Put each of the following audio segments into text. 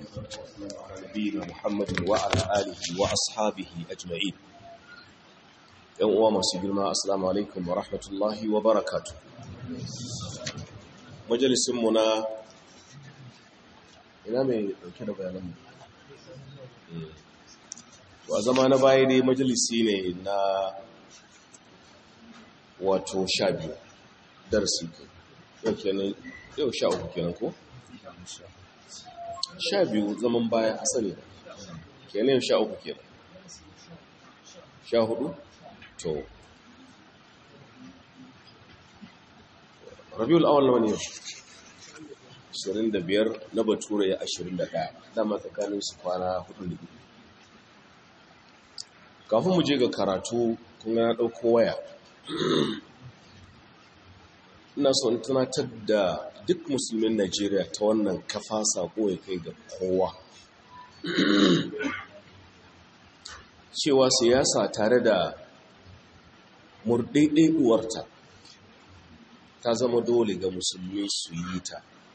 والسلام على نبينا محمد وعلى آله وأصحابه أجمعين ‘yan uwa masu girma assalamu alaikum wa rahmatullahi wa barakatu majalisunmu na ina mai dauke da bayananmu to a zama na baya dai majalisi ne na wato sha biyu darasi yau kenan yau sha uku kenan ko? sha biyu zaman baya asali kenan yau sha uku kenan sha hudu? to rabiul awal nawa ne 25 na bature ya 21 dama tsakanin su kwana hudu ne kafin mu je ga karatu kun na dauko waya ina so in tunatar da duk musulmin Najeriya ta wannan kafa sako ya kai ga kowa cewa siyasa tare da murɗaiɗaiɗuwarta ta zama dole ga musulmi su yi ta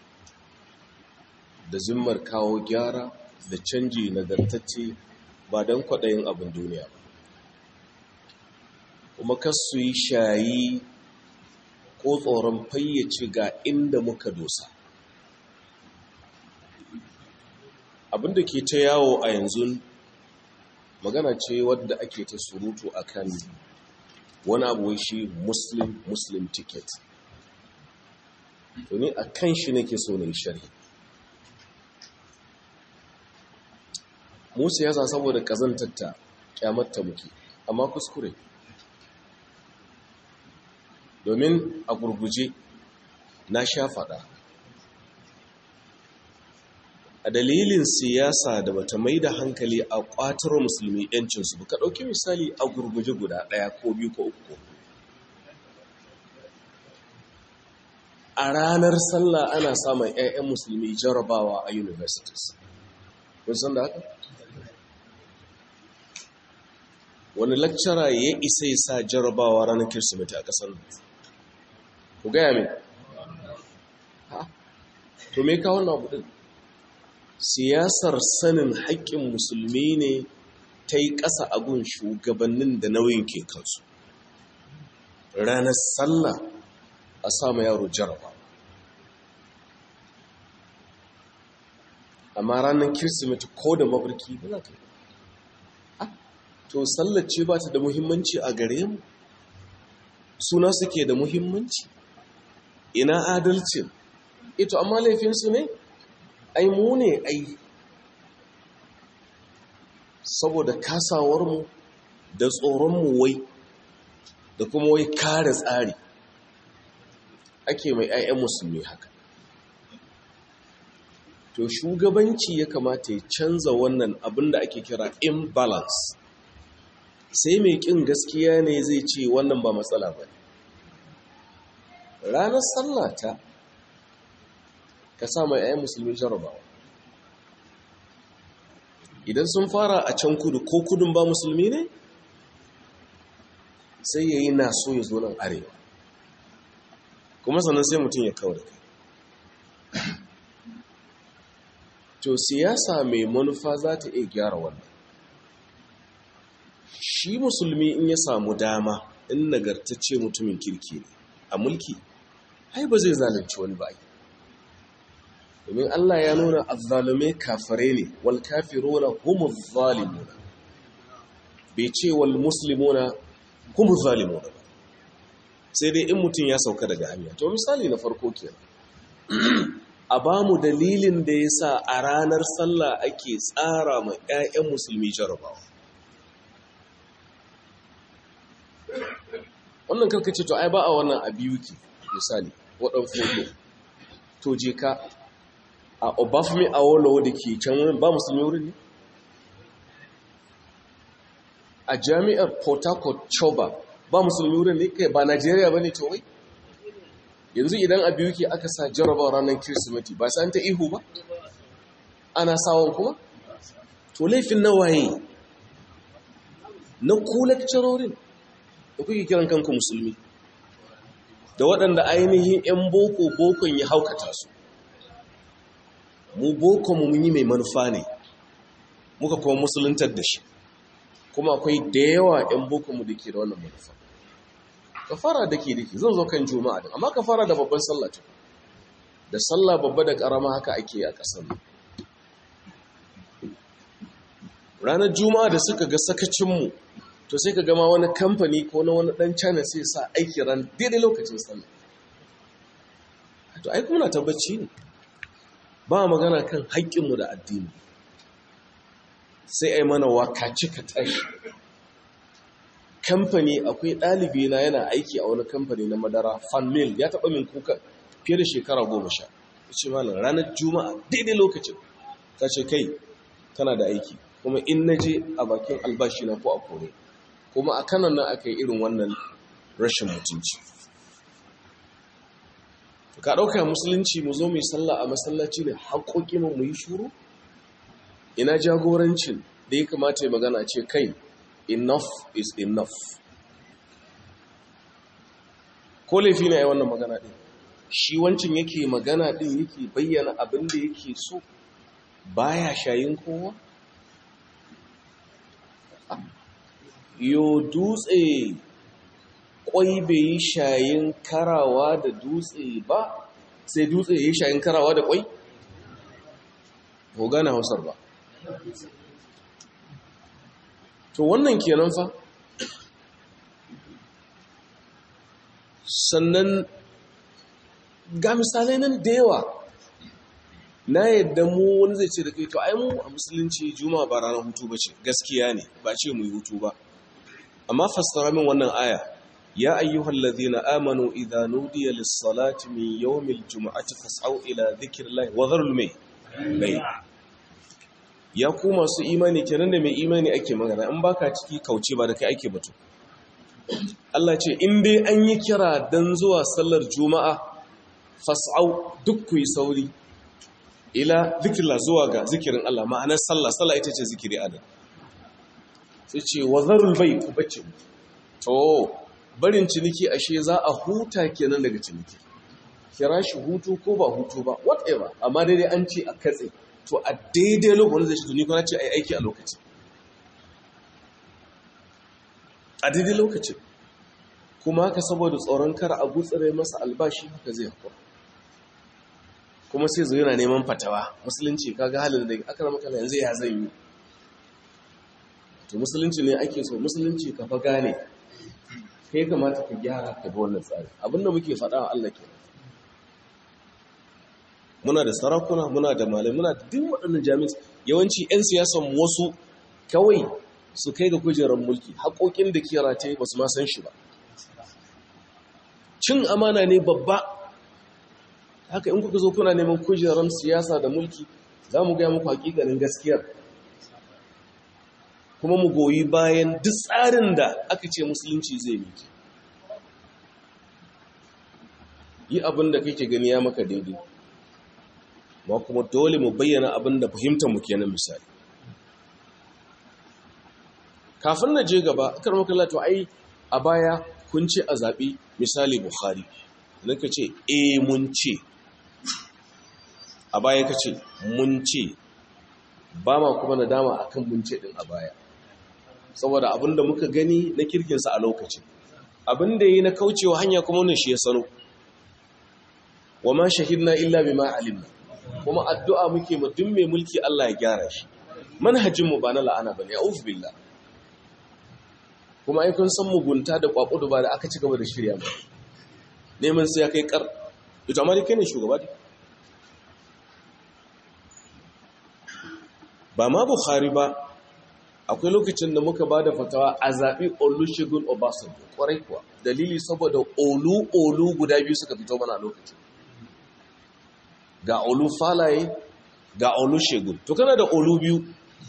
da zimmar kawo gyara da canji nagartacce ba don kwaɗayin abin duniya ba kuma kas su yi shayi ko tsoron fayyace ga inda muka dosa abinda ke ta yawo a yanzu magana ce wadda ake ta surutu akan wani abu shi muslim muslim ticket to ne a kan shi nake so na yi sharhi musu yasa saboda kazantatta kyamatta muke amma kuskure domin a gurguje na sha faɗa a dalilin siyasa da bata mai da hankali a ƙwatar musulmi yancinsu ka ɗauki misali a gurguje guda ɗaya ko biyu ko uku a ranar sallah ana samun 'ya'yan musulmi jarabawa a universities kun san da haka wani lakcara ya isa ya sa jarabawa ranar kirsimeti a ƙasar ku gaya min ha to me ka wannan abu ɗin siyasar sanin haƙƙin musulmi ne ta yi ƙasa agun shugabannin da nauyin ke kansu ranar sallah a samu yaro jaraba amma ranar kirsimeti ko da mafarki ba za ka yi to sallace ba ta da muhimmanci a gare mu suna suke da muhimmanci ina adalcin ito amma laifinsu ne ai mu ne ai saboda kasawarmu da tsoronmu wai da kuma wai kare tsari ake mai 'ya'yan musulmi haka to shugabanci ya kamata ya canza wannan abin da ake kira imbalance sai mai kin gaskiya ne zai ce wannan ba matsala ba ranar sallata ka sa mai 'ya'yan musulmi jarabawa idan sun fara a can kudu ko kudun ba musulmi ne sai ya yi naso ya zo nan arewa kuma sannan sai mutum ya kawo da kai to siyasa mai manufa za ta iya gyara wannan shi musulmi in ya samu dama in nagartacce mutumin kirki ne a mulki hai ba zai zalunci wani ba domin Allah ya nuna azzalume kafare ne wal kafiruna humu zalimuna bai ce wal muslimuna humu zalimuna ba sai dai in mutum ya sauka daga hanya to misali na farko kenan a ba mu dalilin da ya sa a ranar sallah ake tsara ma 'ya'yan musulmi jarabawa wannan karkace to ai ba a wannan a biyu ki misali waɗan fodo to je ka a obafemi a wolowo da ke can wurin ba musulmi wurin ne a jami'ar port harcourt choba ba musulmi wurin ne kai ba najeriya ba ne to wai yanzu idan a biyu ke aka sa jarabawa ranar kirsimeti ba sa ta ihu ba ana sawon kuma to laifin na waye na ku lakcarorin da kuke kiran kanku musulmi da waɗanda ainihin 'yan boko bokon ya haukata su mu boko mu mun yi mai manufa ne muka kuma musuluntar da shi kuma akwai da yawa 'yan boko mu da ke da wannan manufa ka fara da ke da ke zan zo kan juma'a din amma ka fara da babban sallah ce da sallah babba da karama haka ake a ƙasar ranar juma'a da suka ga sakacinmu to sai ka gama wani kamfani ko na wani ɗan china sai sa aiki ran daidai lokacin sallah to aiki muna tabbaci ne ba magana kan haƙƙinmu da addini sai a yi mana wakaci ka tashi kamfani akwai ɗalibi na yana aiki a wani kamfani na madara fanmil ya taɓa min kuka fiye da shekara goma sha ya ce malam ranar juma'a daidai lokacin ta ce kai tana da aiki kuma in na je a bakin albashi na ko a kore kuma a kanan nan aka yi irin wannan rashin mutunci ka ɗauka musulunci mu zo mu yi sallah a masallaci ne haƙoƙi mu yi shuru ina jagorancin da ya kamata ya magana ce kai enough is enough ko laifi na yi wannan magana ɗin shi wancin yake magana ɗin yake bayyana abin da yake so baya shayin kowa yo dutse kwai bai yi shayin karawa da dutse ba sai dutse ya yi shayin karawa da kwai? ko gane hausar ba to wannan kenan fa sannan ga misalai nan da yawa na yadda mu wani zai ce da kai to ai mu a musulunci juma ba ranar hutu ba ce gaskiya ne ba ce mu yi hutu ba amma fassara min wannan aya ya ayyuhal ladhina amanu idha nudiya lis-salati min yawmil jum'ati fas'au ila dhikrillahi wa dharul may bay ya ku masu imani kenan da mai imani ake magana in baka ciki kauce ba da kai ake batu Allah ce in dai an yi kira dan zuwa sallar juma'a fas'au duk ku yi sauri ila dhikrillah zuwa ga zikirin Allah ma'anar sallah sallah ita ce zikiri adam sai ce wa zarul bai ku bace to barin ciniki ashe za a huta kenan daga ciniki kira shi hutu ko ba hutu ba whatever amma daidai an ce a katse to a daidai lokacin zai shi tuni kuma ce a yi aiki a lokaci a daidai lokaci kuma haka saboda tsoron kar a gutsire masa albashi haka zai hakura kuma sai zo yana neman fatawa musulunci kaga halin da aka rama kala yanzu ya zai yi to musulunci ne ake so musulunci ka fa gane kai kamata ka gyara ka bi wannan tsari abinda muke faɗa wa Allah kenan muna da sarakuna muna da malai muna da duk waɗannan jami'ai yawanci 'yan siyasan wasu kawai su kai ga kujerar mulki haƙoƙin da ke rataye ba su ma san shi ba cin amana ne babba haka in kuka zo kuna neman kujerar siyasa da mulki za mu gaya muku hakikanin gaskiyar kuma mu goyi bayan duk tsarin da aka ce musulunci zai miki yi abin da kake gani ya maka daidai ma kuma dole mu bayyana abin da fahimtar mu kenan misali kafin na je gaba akar makalla to ai a baya kun ce a zaɓi misali bukhari ka ce e mun ce a baya ka ce mun ce ba ma kuma nadama akan mun ce din a baya saboda abinda muka gani na kirkinsa a lokacin abinda yi na kaucewa hanya kuma wannan shi ya sano wa ma shahidna illa bima alimna kuma addu'a muke mu duk mai mulki Allah ya gyara shi manhajin mu ba na la'ana bane a'udhu billah kuma ai kun san mugunta da kwakudu ba da aka ci gaba da shirya ba neman sai ya kai kar ita amma kai ne shugaba ne ba ma bukhari ba akwai lokacin da muka ba da fatawa a zaɓi olusegun obasanjo ƙwarai kuwa dalili saboda olu-olu guda biyu suka fito mana lokacin ga olu falaye ga olusegun to kana da olu biyu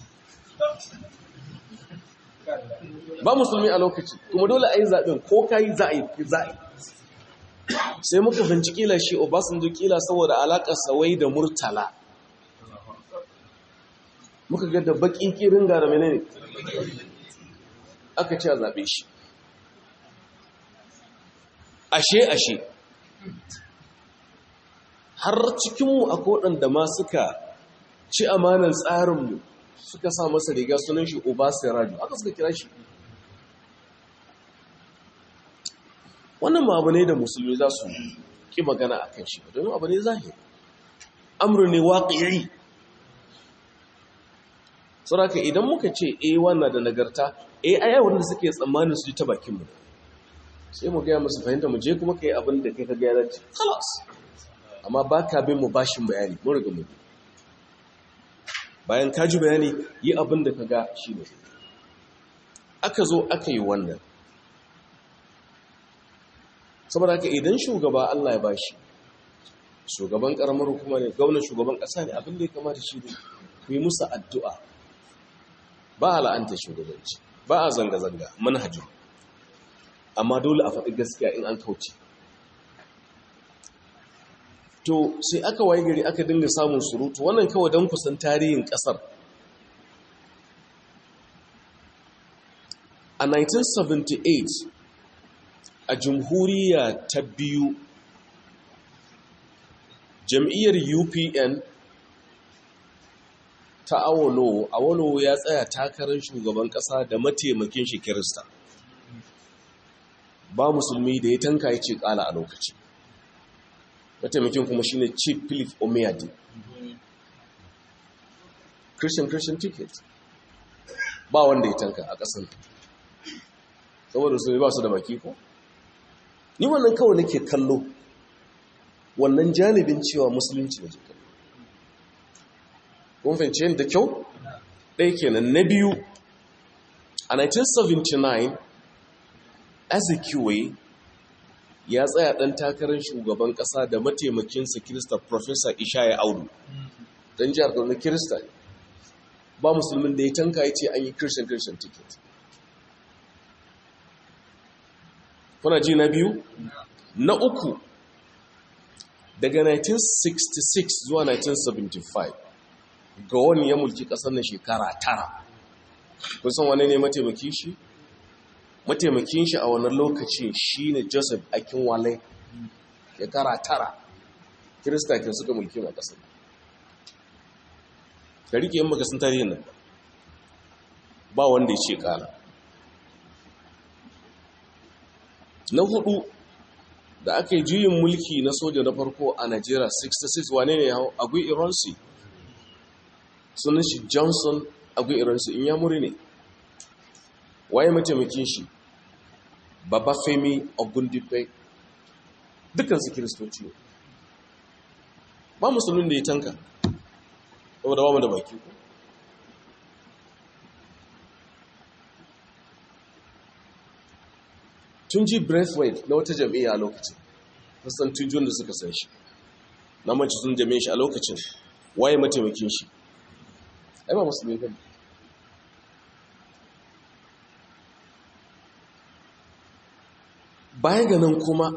ba musulmi a lokacin kuma dole a yi zaɓen ko ka yi za'ayi sai muka binci kila shi obasanjo kila saboda alaƙar sawai da murtala muka ga da baƙin ƙirin gara mene ne aka ce a zaɓe shi ashe ashe har cikinmu akwai waɗanda ma suka ci amanan tsarinmu suka sa masa riga sunan shi obasiraju aka suka kira shi wannan ma abu ne da musulmi za su ƙi magana a kan shi domin abu ne zahiri amru ne waƙiri sauraka idan muka ce a wannan da nagarta a aya wanda suke tsammanin su ji ta bakinmu sai mu gaya musu fahimta mu je kuma ka yi abin da kai ka gaya dace kalas amma ba ka bin mu bashin bayani mun riga mu bayan ka ji bayani yi abin da ka ga shi ne aka zo aka yi wannan saboda haka idan shugaba Allah ya bashi shugaban karamar hukuma ne gwamnan shugaban kasa ne abin da ya kamata shi ne ku yi musu addu'a ba a la'anta shugabanci ba a zanga-zanga manhajin amma dole a faɗi gaskiya in an kauce to sai aka waye gari aka dinga samun surutu wannan kawai don kusan tarihin ƙasar a 1978 a jamhuriya ta biyu jam'iyyar upn ta awolo awolo ya tsaya takarar shugaban kasa da mataimakin shi kirista ba musulmi da ya tanka ya ce kala a lokaci mataimakin kuma shine chief philip omeyadi christian christian ticket ba wanda ya tanka a kasan saboda su ba su da baki ko ni wannan kawai nake kallo wannan janibin cewa musulunci da jikin kun fahimci da kyau ɗaya kenan na biyu a 1979 Ezekiel ya tsaya ɗan takarar shugaban ƙasa da mataimakinsa kirista Professor Ishaya Audu don jihar Kaduna kirista ne ba musulmin da ya tanka ya ce an yi Christian Christian ticket kuna ji na biyu na uku daga 1966 zuwa 1975 ga wani ya mulki ƙasar na shekara tara kusan wane ne mataimakin shi mataimakin shi a wannan lokaci shi ne joseph akinwale shekara tara kirista ke suka mulki a ƙasar ka rike yin makasin tarihin nan ba wanda ya ce ƙala na hudu da aka yi juyin mulki na soja na farko a Najeriya 66 wane ne hau agui ironsi sunan shi johnson agui ironsi in ya muri ne waye mataimakin shi baba femi ogundipe dukansu kiristoci ne ba musulun da ya tanka saboda ba mu da baki ku tun ji breathwaite na wata jam'iyya a lokacin kusan tujun da suka san shi na manci sun jami'in shi a lokacin waye mataimakin shi ai ba musulmi ba baya ga nan kuma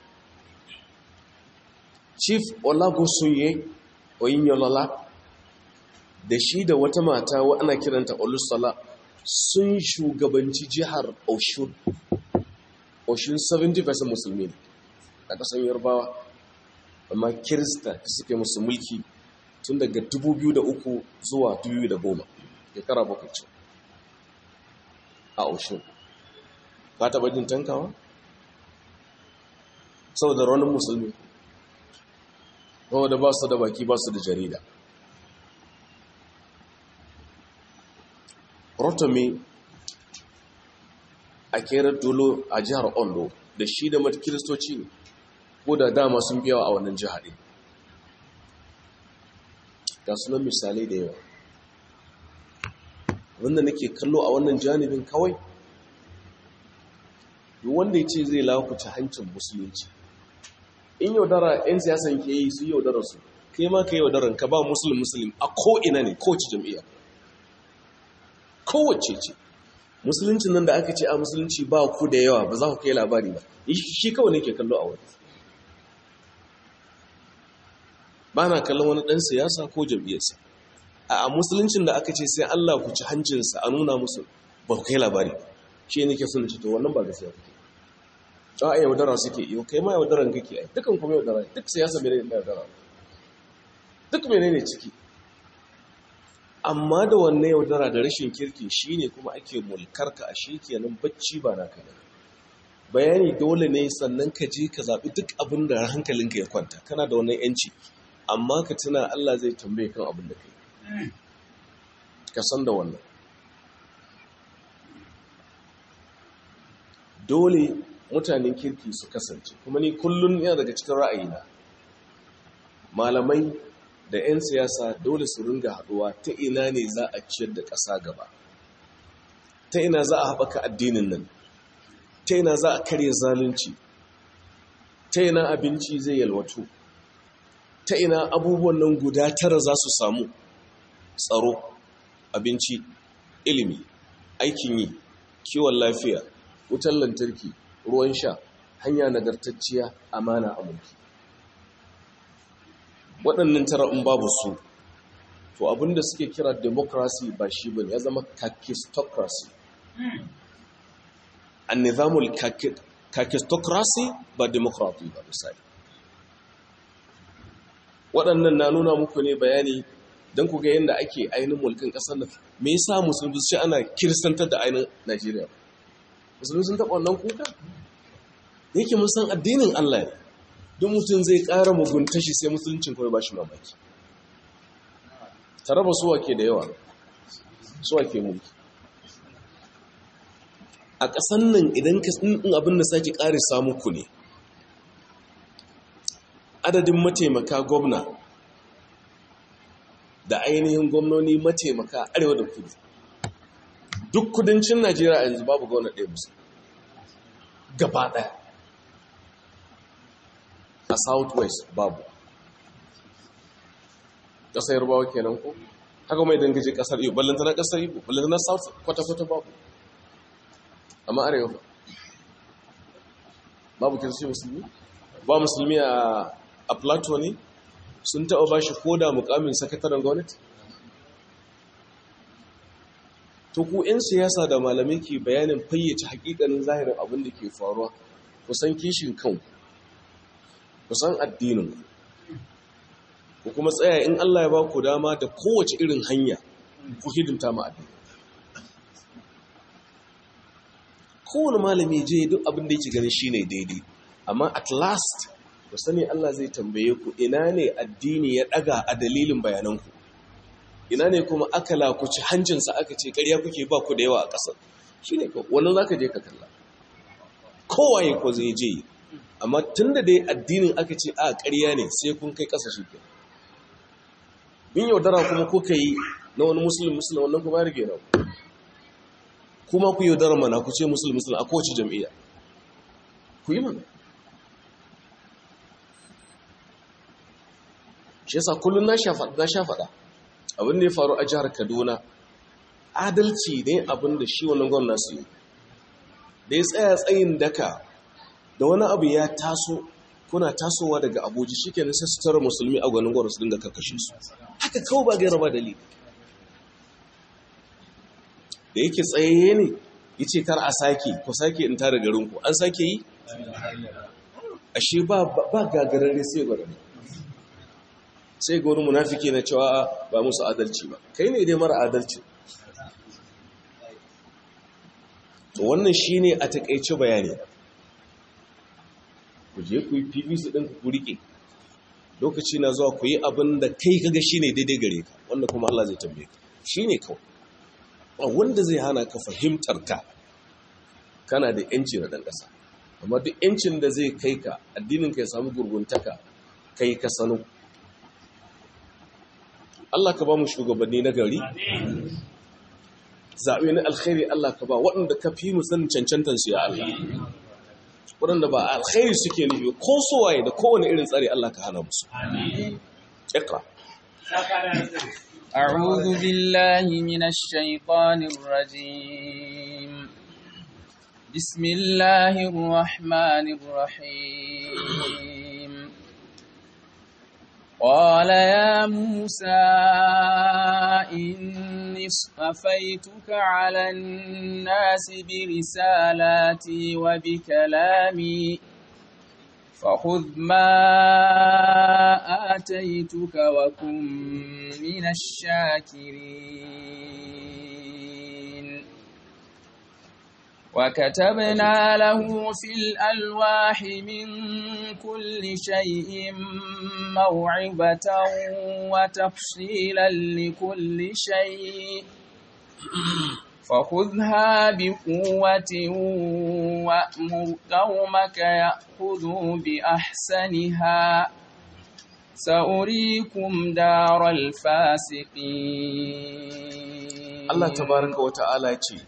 chief olagosunye oyinyolola da shi da wata mata wa ana kiranta olusola sun shugabanci jihar oshun oshun 70% musulmi ne a ƙasar yarbawa amma kirista da suke musu mulki tun daga 2003 zuwa 2010 shekara bakwai ce a oshun ba taɓa jin tankawa saboda raunin musulmi saboda ba su da baki ba su da jarida rotomi a kerar dolo a jihar ondo da shi da mata kiristoci ne ko da dama sun biyawa a wannan jihar ɗin ga sunan misalai da yawa wanda nake kallo a wannan janibin kawai duk wanda ya ce zai lakuta hancin musulunci in yaudara 'yan siyasan ke yi su yaudara su kai ma ka yaudaran ka ba musulun musulun a ko'ina ne kowace jam'iyya kowace ce musuluncin nan da aka ce a musulunci ba ku da yawa ba za ku kai labari ba shi kawai ne ke kallo a wani ba na kallon wani ɗan siyasa ko jam'iyyarsa a musuluncin da aka ce sai Allah ku ci hancinsa a nuna musu ba ku kai labari shi ne ke sun ci to wannan ba gaskiya kuke a yaudara suke iyo kai ma yaudaran kake ai dukan kuma yaudara duk siyasa mene ne yaudara duk mene ne ciki amma da wannan yaudara da rashin kirki shine kuma ake mulkarka a shi kenan bacci ba naka ne bayani dole ne sannan ka je ka zaɓi duk abin da hankalinka ya kwanta kana da wannan yanci amma ka tuna Allah zai tambaye kan abin da kai ka san da wannan dole mutanen kirki su kasance kuma ni kullum yana daga cikin ra'ayina malamai da 'yan siyasa dole su ringa haɗuwa ta ina ne za a ciyar da ƙasa gaba ta ina za a haɓaka addinin nan ta ina za a karya zalunci ta ina abinci zai yalwatu ta ina abubuwan nan guda tara za su samu tsaro abinci ilimi aikin yi kiwon lafiya wutar lantarki ruwan sha hanya nagartacciya amana a mulki waɗannan tara in babu su to abinda suke kira democracy ba shi bane ya zama kakistocracy an nizamul kakistocracy ba democracy ba misali waɗannan na nuna muku ne bayani don ku ga yadda ake ainihin mulkin ƙasar nan me yasa musulmi shi ana kiristantar da ainihin najeriya musulmi sun taɓa wannan kuka yake mun san addinin allah ne don mutum zai ƙara mugunta shi sai musuluncin kawai ba shi mamaki tare ba suwa ke da yawa suwa ke mulki a ƙasan nan idan ka in abin da sake ƙari samu ku ne adadin mataimaka gwamna da ainihin gwamnoni mataimaka arewa da kudu duk kudancin najeriya yanzu babu gwamna ɗaya musu gaba ɗaya a southwest babu ƙasar yarbawa kenan ko haka mai dangaje ƙasar ibo ballantana ƙasar ibo ballantana south kwata-kwata babu amma arewa babu kirsi musulmi ba musulmi a plateau ne sun taɓa ba shi koda mukamin sakataren gwamnati to ku 'yan siyasa da malamai ke bayanin fayyace hakikanin zahirin abin da ke faruwa kusan kishin kanku kusan addinin ku kuma tsaya in Allah ya ba ku dama da kowace irin hanya ku hidimta ma addini kowane malami je duk abin da yake ganin shine daidai amma at last ku sani Allah zai tambaye ku ina ne addini ya daga a dalilin bayananku ina ne kuma aka lakuci hancinsa aka ce ƙarya kuke ba ku da yawa a ƙasar shine ko wannan zaka je ka kalla kowaye ko zai je amma tunda dai addinin aka ce a ƙarya ne sai kun kai ƙasa shi kenan in yaudara kuma kuka yi na wani musulun musulun wannan kuma ya rage na kuma ku yaudara mana ku ce musulun musulun a kowace jam'iyya ku yi mana shi yasa kullum na sha faɗa abin da ya faru a jihar kaduna adalci ne abin da shi wannan gwamna su yi da ya tsaya tsayin daka da wani abu ya taso kuna tasowa daga abuji shi kenan sai su tara musulmi a gwanin gwamna su dinga karkashe su haka kawo ba gaira ba dalili da yake tsaye ne ya ce kar a sake ku sake in tara garinku an sake yi ashe ba gagararre sai gwararre sai ga wani munafiki na cewa ba musu adalci ba kai ne dai mara adalci to wannan shine a takeice bayani ku je ku yi pvc ɗin ku rike lokaci na zuwa ku yi abin da kai kaga shine daidai gare ka wanda kuma Allah zai tambaye ka shine kawai ba wanda zai hana ka fahimtar ka kana da yanci na ɗan ƙasa amma duk yancin da zai kai ka addinin ka ya samu gurguntaka kai ka sano Allah ka ba mu shugabanni na gari zaɓe na alkhairi Allah ka ba waɗanda ka fi mu sanin cancantansu ya Allah waɗanda ba alkhairi suke nufi ko sowaye da kowane irin tsari Allah ka hana musu ikra أعوذ بالله من الشيطان الرجيم بسم الله الرحمن الرحيم قال يا موسى إني اصطفيتك على الناس برسالاتي وبكلامي فخذ ما آتيتك وكن من الشاكرين وكتبنا له في الألواح من كل شيء موعظة وتفصيلا لكل شيء فخذها بقوة وأمر قومك يأخذوا بأحسنها سأريكم دار الفاسقين Allah tabaraka wa ta'ala ce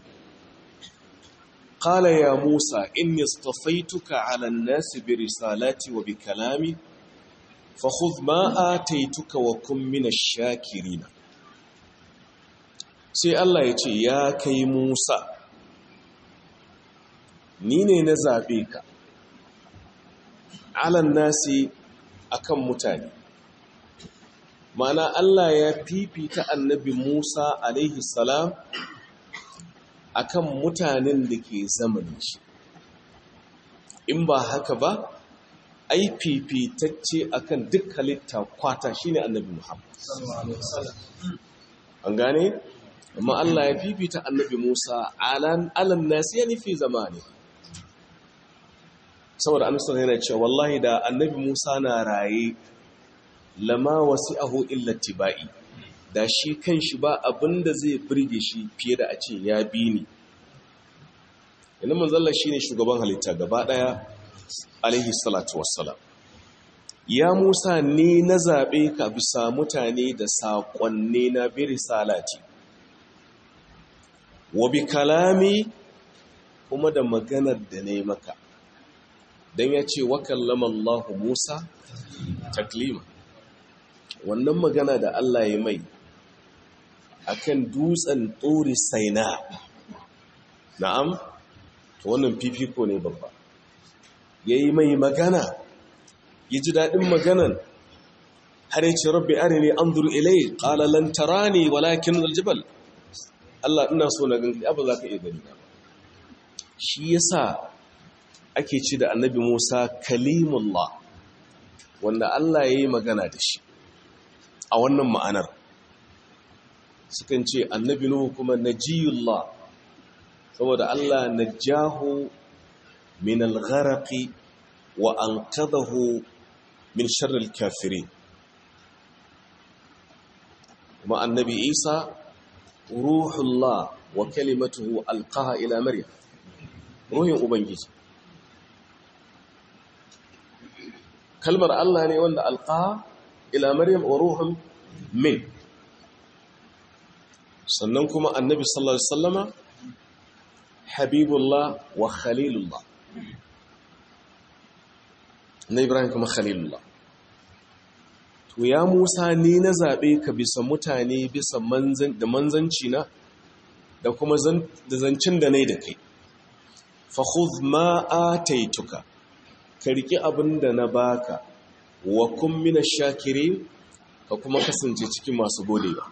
قال يا موسى إني اصطفيتك على الناس برسالاتي وبكلامي فخذ ما آتيتك وكن من الشاكرين sai Allah ya ce ya kai Musa ni ne na zaɓe ka alan nasi akan mutane mana Allah ya fifita annabi Musa alaihi salam akan mutanen da ke zamanin shi in ba haka ba ai fifitacce akan duk halitta kwata shine annabi Muhammad an gane amma Allah ya fifita annabi Musa alan alan nasi ya nufi zamani saboda amsar yana cewa wallahi da annabi Musa na raye lama wasi'ahu illa tibai da shi kanshi ba abinda zai burge shi fiye da a ce ya bi ni inda manzalla shine shugaban halitta gaba daya alaihi salatu wassalam ya Musa ne na zabe ka bisa mutane da saƙonne na bi risalati wa bi kalami kuma da maganar da ne maka don ya ce wa kallama Allah Musa taklima wannan magana da Allah ya mai akan dutsen tsori saina na'am to wannan fifiko ne babba ya yi mai magana ya ji daɗin maganan har ya ce rabbi arini anzur ilai qala lan tarani walakin aljabal Allah ina so na ganka abu za ka iya gani ba shi yasa ake ci da annabi Musa kalimullah wanda Allah ya yi magana da shi a wannan ma'anar sukan ce annabi Nuhu kuma najiyullah saboda Allah najahu min al-gharaqi wa anqadahu min sharri al-kafirin kuma annabi Isa ruhullah wa kalimatuhu alqaha ila maryam ruhin ubangiji kalmar Allah ne wanda alqaha ila maryam wa ruhun min sannan kuma annabi sallallahu alaihi wasallama habibullah wa khalilullah na ibrahim kuma khalilullah to ya musa ni na zaɓe ka bisa mutane bisa da manzanci na da kuma da zancen da nai da kai fahuz ma ataituka ka riƙi abin da na baka wa kun mina shakirin ka kuma kasance cikin masu godewa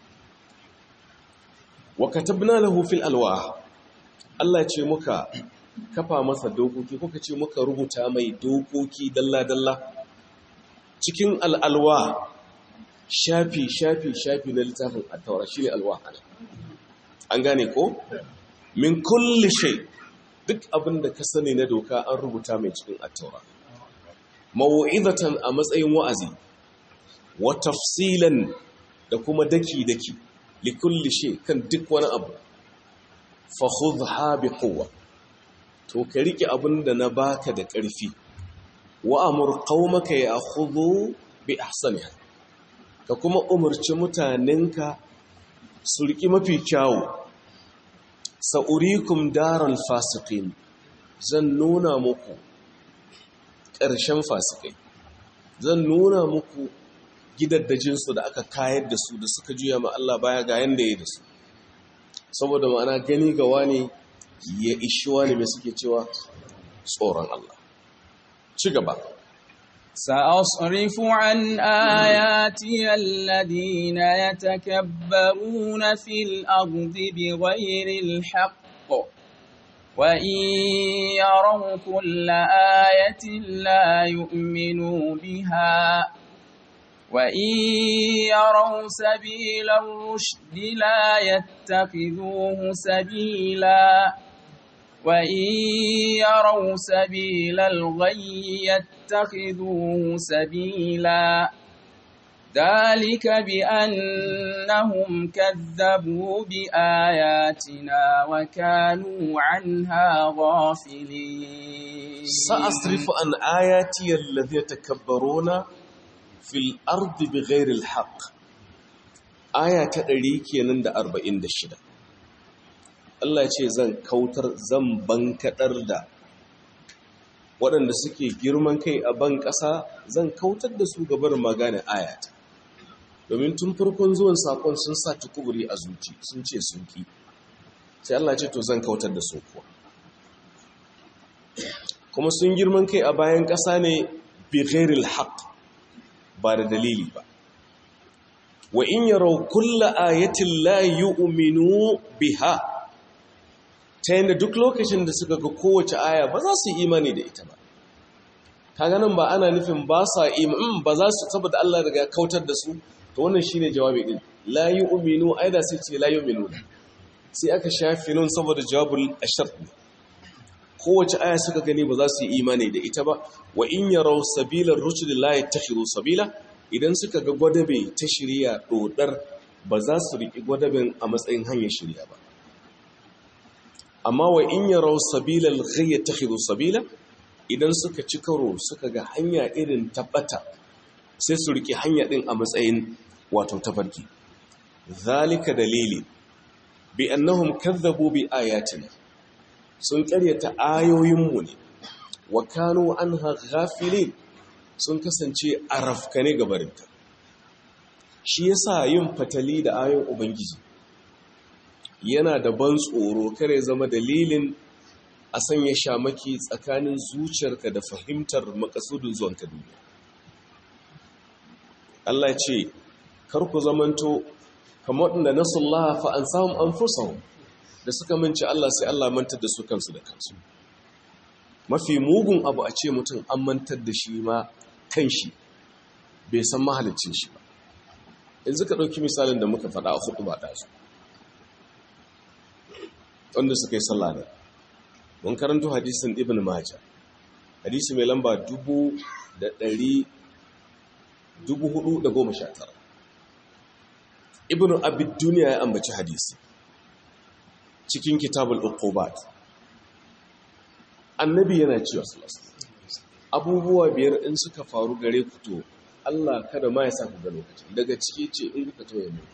wa katabna lahu fil alwah Allah ce muka kafa masa dokoki kuka ce muka rubuta mai dokoki dalla-dalla cikin al'alwa shafi shafi shafi na littafin attaura shi ne alwa an gane ko min kulli shay duk abin da ka sani na doka an rubuta mai cikin attaura mawu'izatan a matsayin wa'azi wa tafsilan da kuma daki-daki likulli shay kan duk wani abu fa khudha bi quwwa to ka rike abin da na baka da ƙarfi wa amur qaumaka ya'khudhu bi ahsaniha ka kuma umarci mutanenka su riki mafi kyawu sa'urikum daral fasiqin zan nuna muku ƙarshen fasikai zan nuna muku gidaddajinsu da aka kayar da su da suka juya ma Allah baya ga yanda ya da su saboda ma'ana gani ga wani ya ishi wani mai suke cewa tsoron Allah ci gaba سأصرف عن آياتي الذين يتكبرون في الأرض بغير الحق وإن يروا كل آية لا يؤمنوا بها وإن يروا سبيل الرشد لا يتخذوه سبيلا وإن يروا سبيل الغي يتخذوه سبيلا ذلك بأنهم كذبوا بآياتنا وكانوا عنها غافلين سأصرف عن آياتي الذين يتكبرون في الأرض بغير الحق آية تدريكي نند أربعين دشدة Allah ya ce zan kautar zan bankaɗar da waɗanda suke girman kai a ban ƙasa zan kautar da su gabar magana ayata domin tun farkon zuwan sakon sun sa tukuburi a zuci sun ce sun ki sai Allah ce to zan kautar da su kuwa kuma sun girman kai a bayan ƙasa ne bi ghairil haqq ba da dalili ba wa in yaraw kulla ayatin la yu'minu biha ta yanda duk lokacin da suka ga kowace aya ba za su yi imani da ita ba kaga nan ba ana nufin ba sa imani ba za su saboda Allah daga kautar da su to wannan shine jawabi din la yu'minu aida sai ce la yu'minu sai aka shafi nun saboda jawabul ashart kowace aya suka gani ba za su yi imani da ita ba wa in yaraw sabilar rushd la yattakhiru sabila idan suka ga gwadabe ta shirya dodar ba za su riki gwadaben a matsayin hanyar shirya ba amma wa in yaraw sabilal ghayy yattakhiru sabila idan suka ci karo suka ga hanya irin tabbata sai su riki hanya din a matsayin wato tafarki zalika dalili bi annahum kadzabu bi ayatina sun karyata ayoyinmu ne wa kanu anha ghafilin sun kasance arafkane gabarinta shi yasa yin fatali da ayoyin ubangiji yana da ban tsoro kare zama dalilin a sanya shamaki tsakanin zuciyarka da fahimtar makasudin zuwanka duniya Allah ce kar ku zamanto kamar waɗanda nasullaha fa an samun an da suka manci Allah sai Allah mantar da su kansu da kansu mafi mugun abu a ce mutum an mantar da shi ma kan shi bai san mahalicin shi ba yanzu ka ɗauki misalin da muka faɗa a hudu ba ɗazu wanda suka yi sallah da mun karanto hadisin ibn majah hadisi mai lamba dubu da ɗari dubu hudu da goma sha tara ibn abid duniya ya ambaci hadisi cikin kitabul uqubat annabi yana cewa abubuwa biyar in suka faru gare ku to Allah kada ma ya sa ku ga lokacin daga ciki ce in kuka tauye mu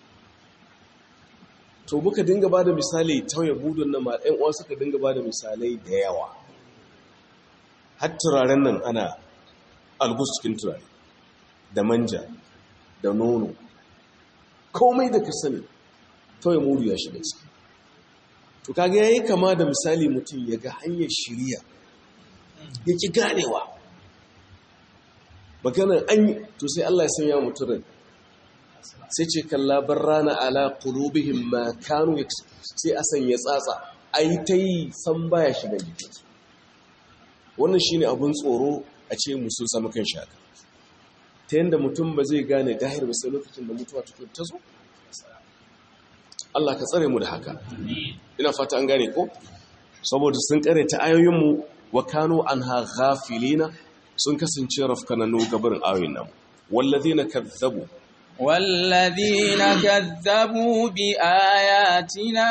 to muka dinga bada misali tauye budun nan ma ɗan uwa suka dinga bada misalai da yawa har turaren nan ana algus cikin turare da manja da nono komai da ka sani tauye mudu ya shiga ciki to kaga yayi kama da misali mutum ya ga hanyar shiriya yake ganewa maganar an to sai Allah ya sanya mutum sai ce kalla barrana ala qulubihim ma kanu sai a sanya tsatsa ai tai san baya shiga jikinsu wannan shine abun tsoro a ce musu samu kan shaka ta yanda mutum ba zai gane gahir ba sai lokacin da mutuwa ta zo Allah ka tsare mu da haka ina fata an gane ko saboda sun karanta ayoyinmu wa kanu anha ghafilina sun kasance rafkananu gabarin ayoyin nan wallazina kazzabu والذين كذبوا بآياتنا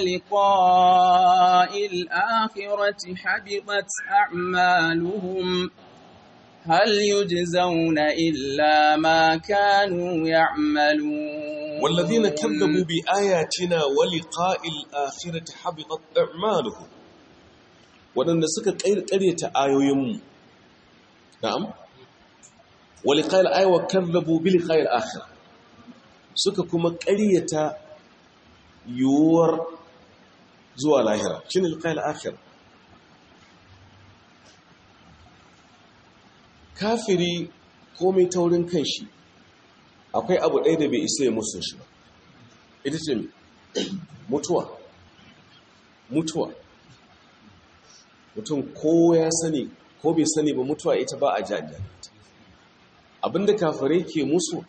ولقاء الآخرة حبطت أعمالهم هل يجزون إلا ما كانوا يعملون والذين كذبوا بآياتنا ولقاء الآخرة حبطت أعمالهم waɗanda suka ƙaryata ayoyinmu na'am wali ƙayar ayawa karrabu bili ƙayar akhir suka kuma ƙaryata yiwuwar zuwa lahira shi ne ƙayar akhir kafiri komai taurin kan shi akwai abu ɗaya da bai isa ya musu shi ba ita ce mutuwa mutuwa mutum ko ya sani ko bai sani ba mutuwa ita ba a jajjani abinda kafirai ke musu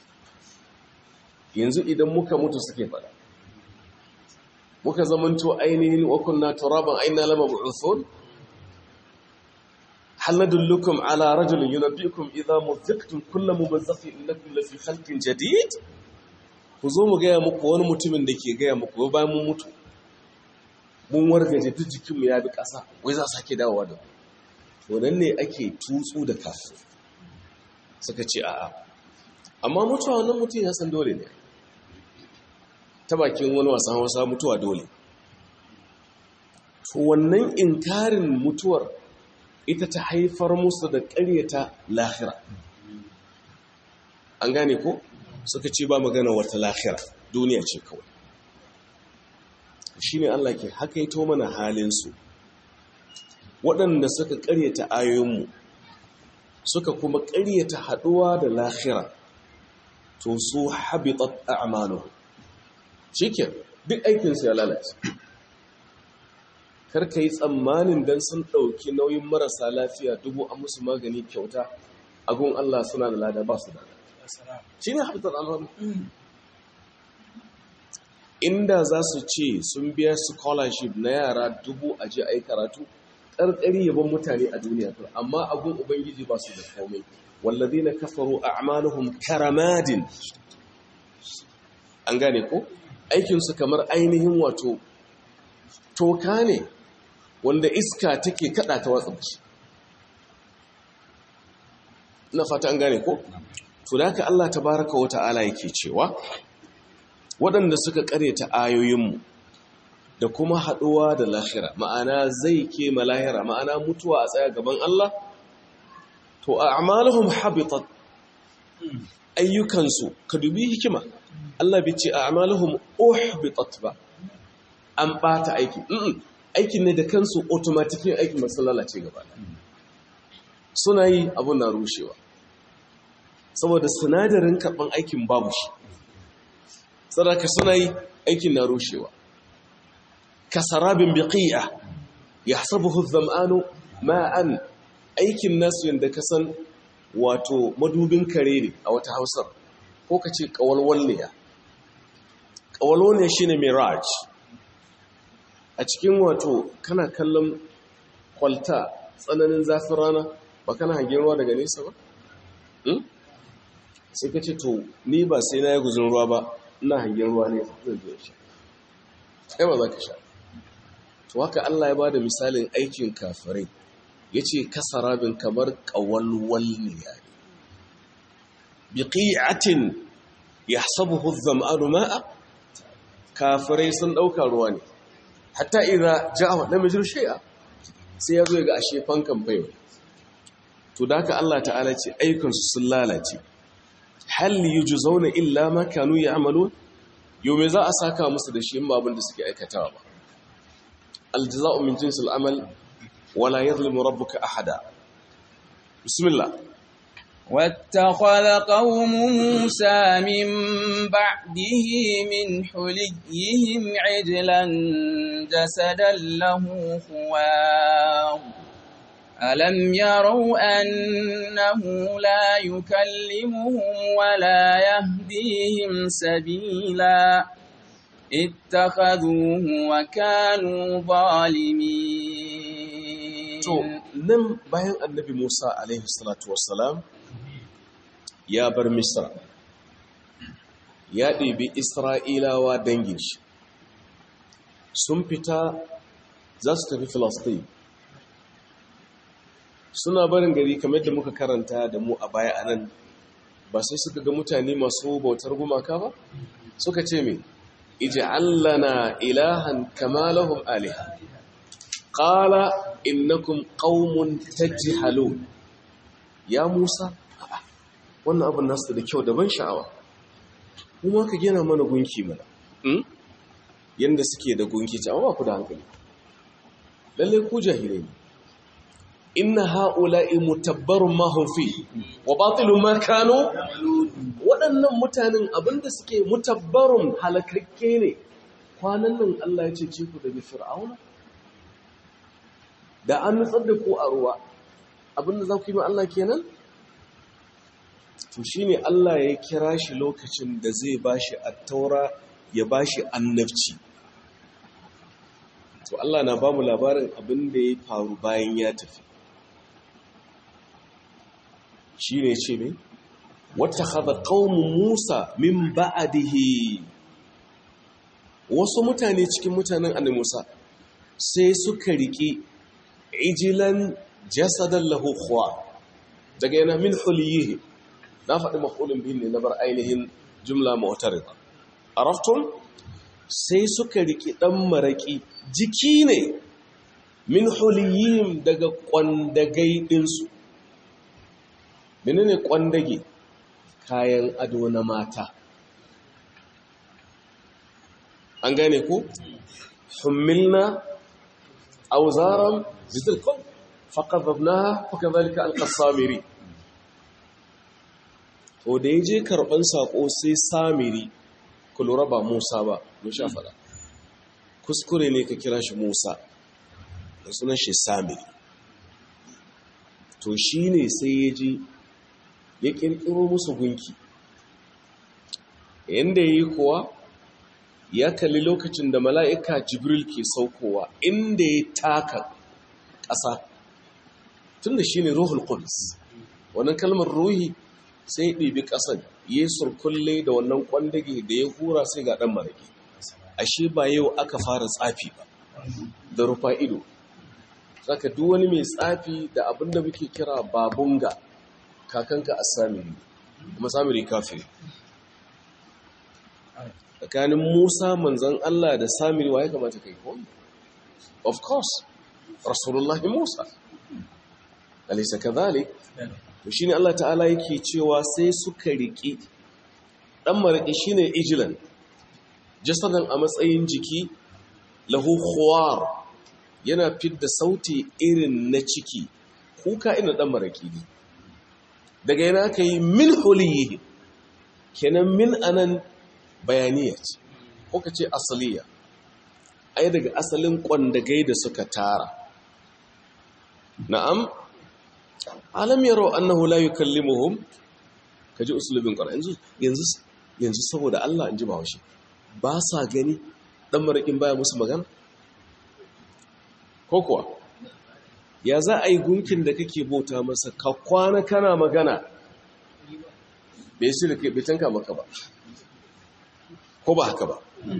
yanzu idan muka mutu suke fada muka zamanto ainihin wakunna turaban aina lama bu'uthun hal nadullukum ala rajulin yunabbiukum idha muzaqtum kullu mubazzaqin innakum lafi khalqin jadid ku zo mu gaya muku wani mutumin da ke gaya muku bayan mun mutu mun wargaje duk jikinmu ya bi ƙasa wai za sake dawowa da to nan ne ake tutsu da kafin suka ce a'a amma mutuwa wannan mutum ya san dole ne ta bakin wani wasan hausa mutuwa dole to wannan inkarin mutuwar ita ta haifar musu da ƙaryata lahira an gane ko suka ce ba magana wata lahira duniya ce kawai shi ne Allah ke hakaito mana halinsu waɗanda suka ƙaryata ayoyinmu suka kuma ƙaryata haɗuwa da lahira to su habitat a'malu shike duk aikinsu ya lalace karka yi tsammanin don sun ɗauki nauyin marasa lafiya dubu a musu magani kyauta agun Allah suna da lada ba su da shi ne habitat a'malu inda za su ce sun biya scholarship na yara dubu a ji a yi karatu ƙarƙari yaban mutane a duniya amma abun ubangiji ba su da komai wallazi na kafaru a amaluhum karamadin an gane ko aikinsu kamar ainihin wato toka ne wanda iska take kada ta watsa shi na fata an gane ko to da haka Allah tabaraka wa ta'ala yake cewa waɗanda suka ƙaryata ayoyinmu da kuma haɗuwa da lahira ma'ana zai ke malahira ma'ana mutuwa a tsaya gaban Allah to a amalahum habitat ayyukansu ka dubi hikima Allah bai ce a amalahum uhbitat ba an ɓata aiki aikin ne da kansu automatikin aikin masu lalace gaba suna yi abun na rushewa saboda sinadarin karɓan aikin babu shi sadaka suna yi aikin na rushewa kasarabin biqi'a yahsabuhu adh-dhama'anu ma'an aikin nasu yanda kasan wato madubin kare ne a wata Hausar ko kace kawalwalniya kawalwalniya shine mirage a cikin wato kana kallon kwalta tsananin zafin rana ba kana hangen ruwa daga nesa ba sai ka ce to ni ba sai na yi guzun ruwa ba ina hangen ruwa ne zan je sha sai ba za ka sha to haka Allah ya bada misalin aikin kafirai yace kasarabin kamar qawalwal ne yani biqi'atin yahsabuhu adh-dhama'anu ma'a kafirai sun dauka ruwa ne hatta idza ja'a lam yajru shay'a sai ya zo ga ashe fankan bayo to da haka Allah ta'ala ce ayyukan su sun lalace hal yujzauna illa ma kanu ya'malun yau me za a saka musu da shi in abin da suke aikatawa ba aljaza'u min jinsil amal wala yadhlimu rabbuka ahada bismillah واتخذ قوم موسى من بعده من حليهم عجلا جسدا له خوار ألم يروا أنه لا يكلمهم ولا يهديهم سبيلا اتخذوه وكانوا ظالمين to nan bayan annabi Musa alaihi salatu wassalam ya bar Misra ya ɗebi Isra'ilawa dangin shi sun fita za su tafi Filistin suna barin gari kamar da muka karanta da mu a baya a nan ba sai suka ga mutane masu bautar gumaka ba suka ce mai ij'allana ilahan kama lahum aliha qala innakum qaumun tajhalun ya Musa wannan abin nasu da kyau da ban sha'awa kuma ka gina mana gunki mana yanda suke da gunki ta amma ku da hankali lalle ku jahilai ne inna ha'ula'i mutabbarun ma hum fi wa batilun ma kanu waɗannan mutanen abinda suke mutabbarun halakakke ne kwanan nan Allah ya cece ku daga fir'auna da an nutsar da ku a ruwa abinda za ku yi ma Allah kenan to shine Allah ya kira shi lokacin da zai bashi at-taura ya bashi annabci to Allah na bamu labarin abin da ya faru bayan ya tafi shine ce me wattakhadha qaumu Musa min ba'dihi wasu mutane cikin mutanen annabi Musa sai suka riki ijilan jasadan lahu khuwa daga yana min huliyihi na faɗi mafulin bihin ne na bar ainihin jumla mu'tarida araftum sai suka riki dan maraki jiki ne min huliyihim daga kwandagai ɗinsu menene kwandage kayan ado na mata an gane ku hummilna auzaran zitilkon faƙaɗabna fakazalika alƙasamiri to da ya je karɓar saƙo sai samiri ku lura ba musa ba mun sha faɗa kuskure ne ka kira shi musa da sunan shi samiri to shi ne sai ya ji ya ƙirƙiro musu gunki yadda ya yi kuwa ya kalli lokacin da mala'ika jibril ke saukowa inda ya taka ƙasa tun da shi ne ruhul ƙudus wannan kalmar ruhi sai ya ɗibi ƙasar ya surkulle da wannan ƙwandage da ya hura sai ga ɗan marage ashe ba yau aka fara tsafi ba da rufa ido saka duk wani mai tsafi da abin da muke kira babunga kakanka a samiri kuma samiri kafiri tsakanin musa manzan allah da samiri wa ya kamata kai koyi of course rasulullahi musa alisa kazalik to shine allah ta'ala yake cewa sai suka riki dan mariki shine ijilan jasadan a matsayin jiki lahu khuwar yana fidda sauti irin na ciki kuka ina dan maraki ne daga yana ka yi min huliyi kenan min anan bayaniya ce ko ka ce asaliya ai daga asalin kwandagai da suka tara na'am alam yaro annahu la yukallimuhum kaji usulubin qur'an yanzu yanzu yanzu saboda Allah in ji bawashi ba sa gani dan marakin baya musu magana ko kuwa ya za a yi gunkin da kake bauta masa ka kwana kana magana bai su da ke bitanka maka ba ko ba haka ba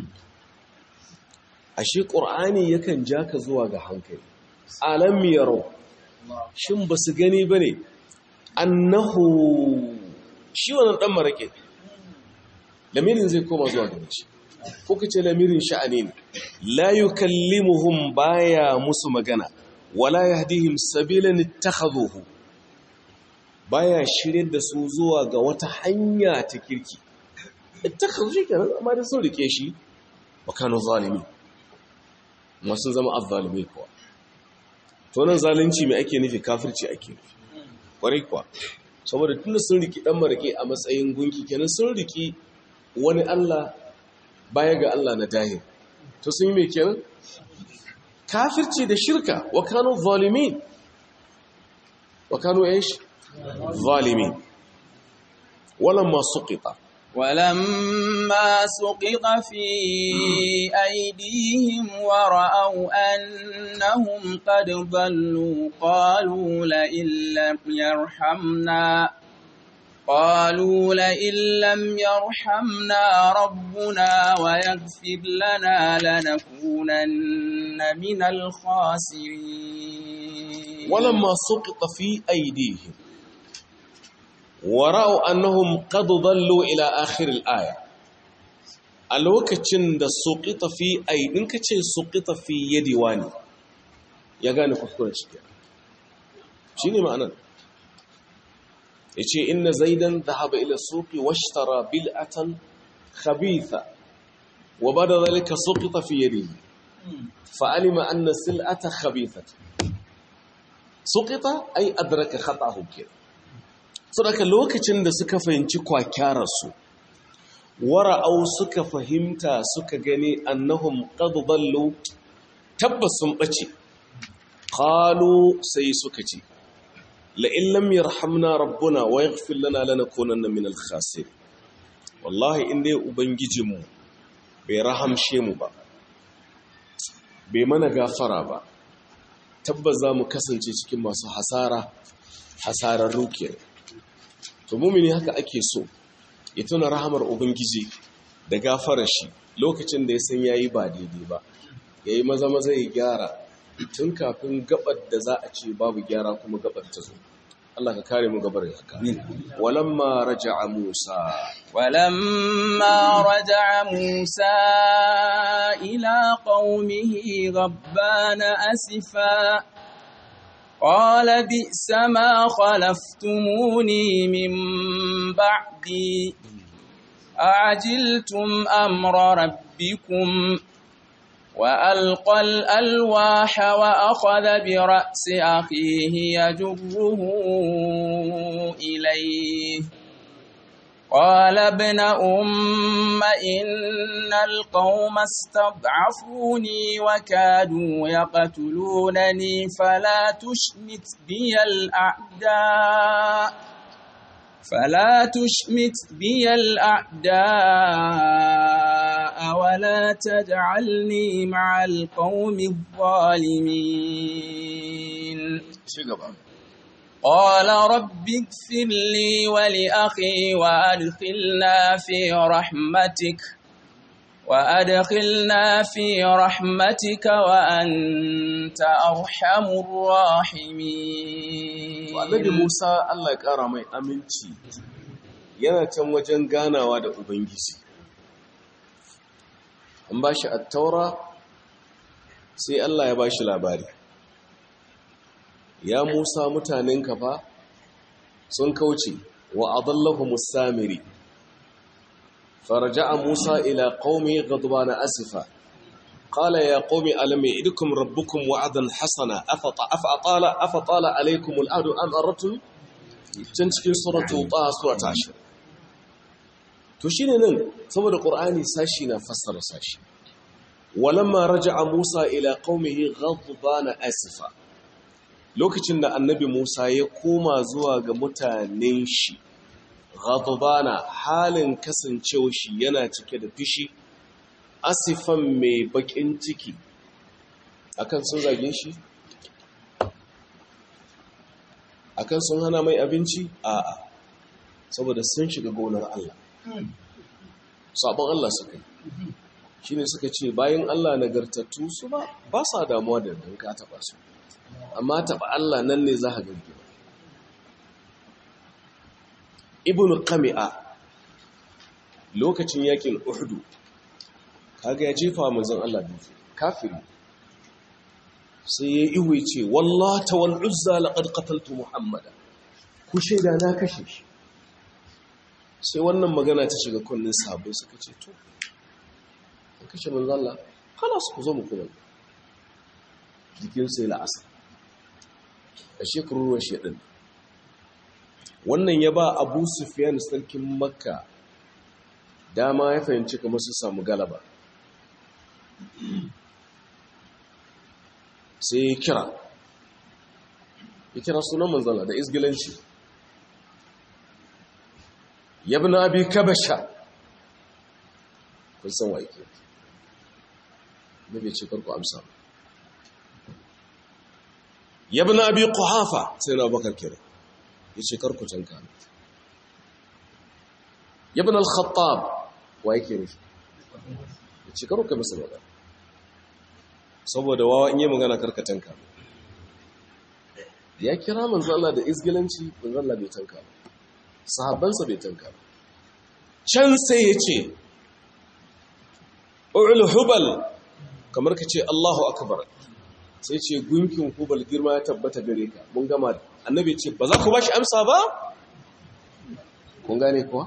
ashe ƙur'ani yakan ja ka zuwa ga hankali alam yaro shin ba su gani ba ne annahu shi wannan ɗan maraƙe lamirin zai koma zuwa gani shi ko ka ce lamirin sha'ani ne la yukallimuhum baya musu magana wala yahdihim sabilan ittakhadhuhu baya shiryar da su zuwa ga wata hanya ta kirki ittakhadhu shi kenan amma da sun rike shi wa kanu zalimi amma sun zama azzalimi kuwa to nan zalunci mai ake nufi kafirci ake nufi kwarai kuwa saboda tunda sun riki dan marake a matsayin gunki kenan sun riki wani Allah baya ga Allah na dahir to sun yi mai kenan kafirci da shirka wa kanu zalimin wa kanu aish zalimin walamma suqita ولما سقط في أيديهم ورأوا أنهم قد ضلوا قالوا لئن لم يرحمنا قالوا لئن لم يرحمنا ربنا ويغفر لنا لنكونن من الخاسرين ولما سقط في أيديهم ورأوا أنهم قد ضلوا إلى آخر الآية الوكتشن da سقط في أيدين كتشن سقط في يد واني ya gane kuskuren shi shi ne ma'anar ya ce inna zaidan dhahaba ila suqi washtara bil'atan khabitha wa bada dhalika suqita fi yadihi fa alima anna sil'ata khabithat suqita ay adraka khata'ahu kira saboda lokacin da suka fahimci kwakyarar su wara'au suka fahimta suka gani annahum qad dallu tabbas sun bace qalu sai suka ce la in lam yarhamna rabbuna wa yaghfir lana lanakunanna minal khasirin wallahi in dai ubangijinmu bai rahamshe mu ba bai mana gafara ba tabbas za mu kasance cikin masu hasara hasarar rukiyar to mumini haka ake so ya tuna rahamar ubangiji da gafarar shi lokacin da ya san yayi ba daidai ba yayi maza maza ya gyara tun kafin gabar da za a ce babu gyara kuma gabar ta zo Allah ka kare mu gabar haka walamma raja'a Musa ولما رجع موسى إلى قومه غضبان أسفا قال بئس ما خلفتموني من بعدي أعجلتم أمر ربكم وألقى الألواح وأخذ برأس أخيه يجره إليه قال ابن أم إن القوم استضعفوني وكادوا يقتلونني فلا تشمت بي الأعداء فلا تشمت بي الأعداء ولا تجعلني مع القوم الظالمين قال رب اغفر لي ولأخي وأدخلنا في رحمتك وأدخلنا في رحمتك وأنت أرحم الراحمين annabi Musa Allah ya ƙara mai aminci yana can wajen ganawa da Ubangiji an ba shi attaura sai Allah ya ba shi labari ya Musa mutanen fa sun kauce wa adallahu musamiri فرجع موسى إلى قومه غضبان أسفا قال يا قوم ألم يعدكم ربكم وعدا حسنا أفأطال, أفطال عليكم الأهد أم أردتم تنسكين سورة طه سورة عشر تشين نن ثم القرآن ساشينا فسر ساشي ولما رجع موسى إلى قومه غضبان أسفا lokacin da annabi Musa ya koma zuwa ga mutanen shi ghadbana halin kasancewa shi yana cike da fishi asifan mai bakin ciki akan sun zage shi akan sun hana mai abinci a'a saboda sun shiga gonar Allah sabon Allah suka yi shine suka ce bayan Allah nagartattu su ba ba sa damuwa da dan ka taba su amma taba Allah nan ne za ka gargi ibn qami'a lokacin yakin uhud kaga ya jefa manzon Allah dutse kafiri sai ya ihu ce wallata wal uzza laqad qataltu muhammada ku shaida na kashe shi sai wannan magana ta shiga kunnin sahabbai suka ce to an kashe manzon Allah khalas ku zo mu kuma jikin sai la'asa a shekaru ruwan shedin wannan ya ba abu sufiyan sarkin makka dama ya fahimci kamar su samu galaba sai ya kira ya kira sunan manzala da izgilanci ya bi na abi kabasha kun san wa yake na bai ce karku amsa ya bi na abi kuhafa sai na bakar kira ya ce karku canka ya bi na al-khattab wa yake nufi ya ce karku masa magana saboda wawa in yi magana karkatanka ya kira manzo Allah da izgilanci manzo Allah bai tanka ba sahabbansa bai tanka ba can sai ya ce ul hubal kamar ka ce Allahu akbar sai ce gunkin hubal girma ya tabbata gare ka mun gama annabi ce ba za ku bashi amsa ba kun gane kuwa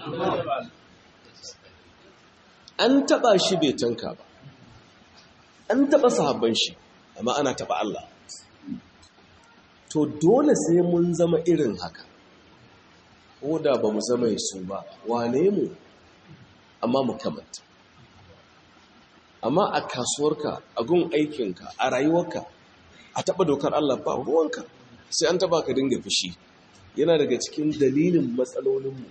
an taba shi bai tanka ba an taɓa sahabban shi amma ana taɓa Allah to dole sai mun zama irin haka ko da ba mu zama su ba wane mu amma mu kamanta amma a kasuwarka a gun aikinka a rayuwarka a taɓa dokar Allah ba ruwanka sai an taɓa ka dinga fushi yana daga cikin dalilin matsalolinmu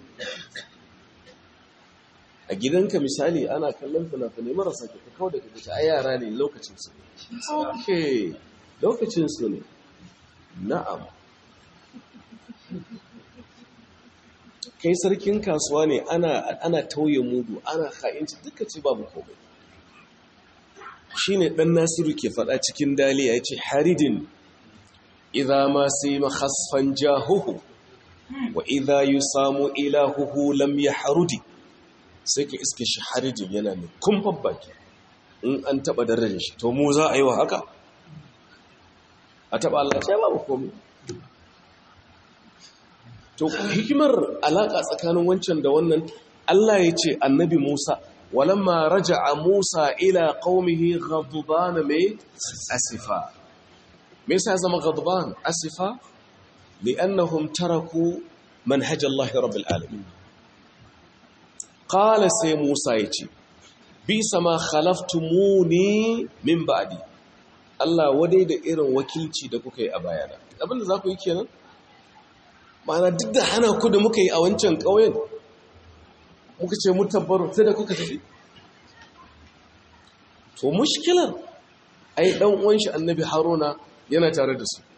a gidanka misali ana kallon fina-finai marasa ke kawo daga gaci a yara ne lokacinsu ne ok lokacinsu ne na'am kai sarkin kasuwa ne ana tauye mudu ana ha'inci duka ce babu komai shi ne ɗan nasiru ke faɗa cikin daliya ya ce haridin idha ma sai mahasfan jahuhu wa idha yi samu ilahuhu lam ya harudi sai ka iske shi haridin yana mai kumfan baki in an taɓa darajar shi to mu za a yi wa haka a taɓa Allah sai babu komai to hikimar alaƙa tsakanin wancan da wannan Allah ya ce annabi Musa walamma raja'a Musa ila qaumihi ghadban mai asifa me yasa zama ghadban asifa li'annahum taraku manhaj Allah rabbil alamin qala sai Musa yace bi sama khalaftumuni min ba'di Allah wadai da irin wakilci da kuka yi a bayana abinda za ku yi kenan ma'ana duk da hana ku da muka yi a wancan ƙauyen muka ce mu tabbaru sai da kuka tafi to mushkilar ai dan uwan shi annabi haruna yana tare da su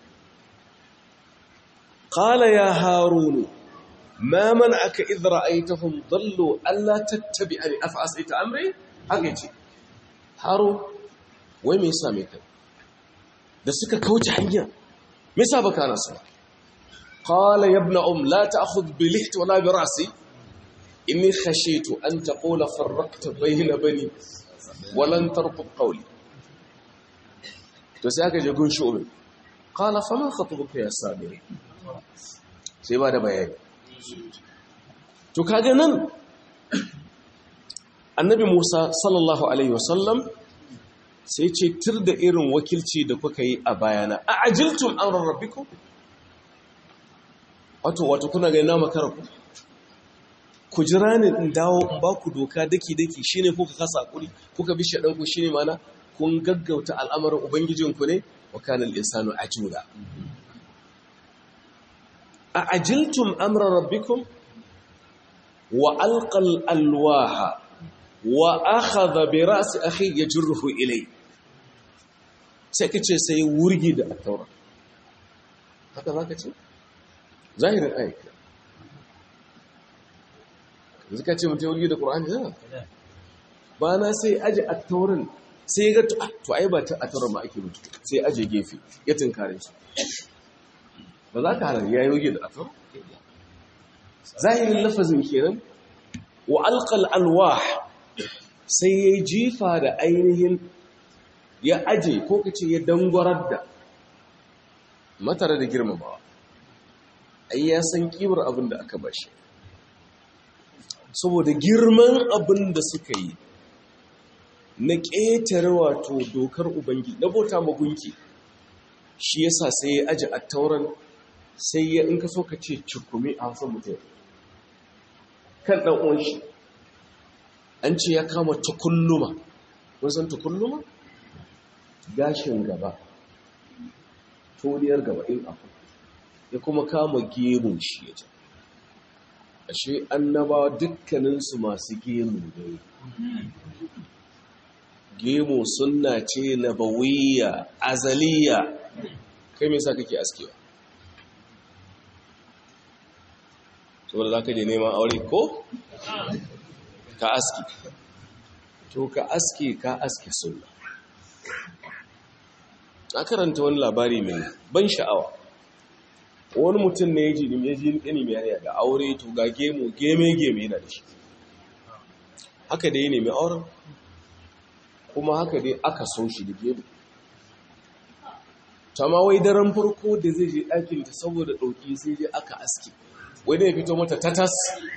qala ya harunu ma man'aka idh ra'aytahum dallu alla tattabi'ani af'asita amri haka yace harun wai me yasa me kai da suka kauce hanya me yasa baka nasu قال يا ابن أم لا تأخذ بلحت ولا برأسي إني خشيت أن تقول فرقت بين بني ولن تربط قولي تساك يقول شؤم قال فما خطبك يا سامري سيبا da bayani to kaga nan annabi Musa sallallahu alaihi wasallam sai ce tir da irin wakilci da kuka yi a bayana a ajiltum amran rabbikum wato wato kuna ga ina makara ku ku jira ni in dawo in ba ku doka daki daki shine kuka kasa hakuri kuka bi shaɗan ku shine mana kun gaggauta al'amarin ubangijin ku ne wa kana al-insanu ajula a ajiltum amra rabbikum wa alqa al-alwaha wa akhadha bi ra's akhi yajruhu ilay sai kace sai wurgi da at-taura haka zaka ce zahirin ayyuka yanzu ka ce mutum wulgi da ƙura'ani yana ba na sai aji a taurin sai ga to ai ba ta a taurin ma ake mutu sai aje gefe ya tunkare shi ba za ka halar ya yi wulgi da a taurin zahirin lafazin kenan wa alƙal alwah sai ya jifa da ainihin ya aje ko ka ce ya dangwarar da matare da girmamawa ai ya san kimar abin da aka bashi saboda girman abin da suka yi na ƙetare wato dokar ubangi na bauta magunki shi yasa sai ya aji a tauran sai ya in ka so ka ce cikumi a hasan mutum kan ɗan uwan shi an ce ya kama tukulluma kun san tukulluma gashin gaba toniyar gaba in akwai ya kuma kama gemun shi ya ce ashe annabawa dukkaninsu masu gemu ne gemu sunna ce na bawiya azaliya kai me yasa kake askewa saboda za ka je neman aure ko ka aski to ka aski ka aski sunna a karanta wani labari mai ban sha'awa wani mutum ne ya ji ya ji ɗani mai yanayi da aure to ga gemu geme-geme yana da shi haka da ya nemi auren kuma haka dai aka so shi da gemu ma wai daren farko da zai je ɗakin ta saboda ɗauki sai je aka aski wai da ya fito mata tatas